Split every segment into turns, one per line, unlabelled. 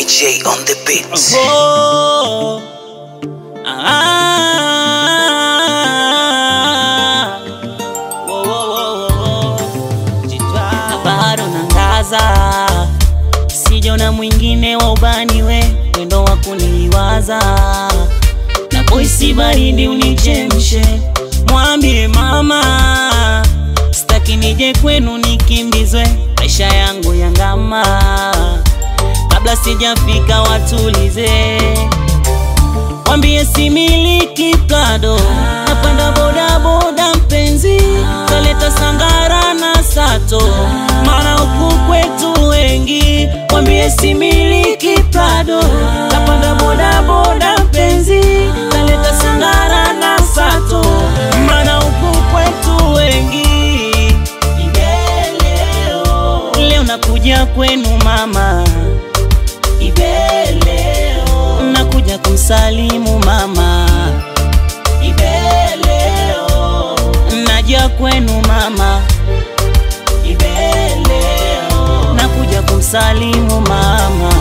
Heavy J on the beat.
Oh, ah, wo, wo, wo, wo, wo. Jitwa bado nangaza, sijona mwingine wa ubani we wendo wa kuniwaza na boisi baridi unichemshe, mwambie mama staki nije kwenu nikimbizwe maisha yangu yangama kabla sijafika watulize, wambie similiki Prado, napanda bodaboda mpenzi, kaleta sangara na sato, maana huku kwetu wengi, wambie similiki Prado, napanda bodaboda mpenzi, kaleta sangara na sato, maana huku kwetu wengi Ibeleo, leo nakuja kwenu mama Ibeleo, nakuja kumsalimu mama Ibeleo, naja kwenu mama Ibeleo, nakuja kumsalimu mama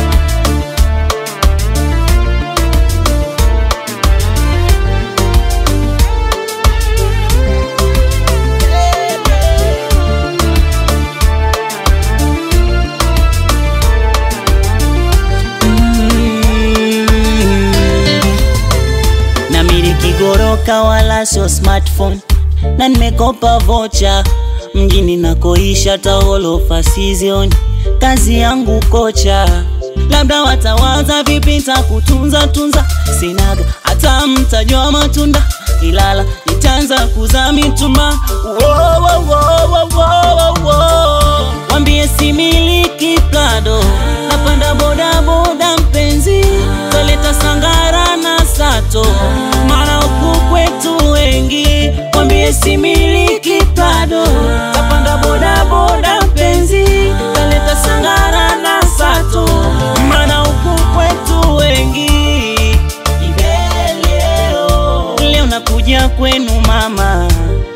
na miliki goroka wala sio smartphone na nimekopa vocha mjini nakoisha taolofa season kazi yangu kocha labda watawaza vipi nitakutunza tunza sinaga hata mtajua matunda ilala nitaanza kuza mituma Wo, wo, wo, wo, wo, wo, wo. wambie similiki plado napanda bodaboda mpenzi kaleta sangara na sato maana huku kwetu wengi wambie similiki plado kapanda bodaboda mpenzi kaleta sangara na sato maana huku kwetu wengi Ibeleo, leo nakuja kwenu mama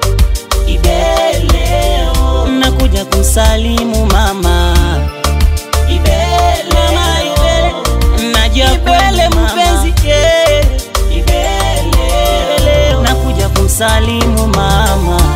Ibeleo, nakuja kumsalimu mama Ibeleo, naja kwenu mpenzi yeah. Ibeleo, nakuja kumsalimu mama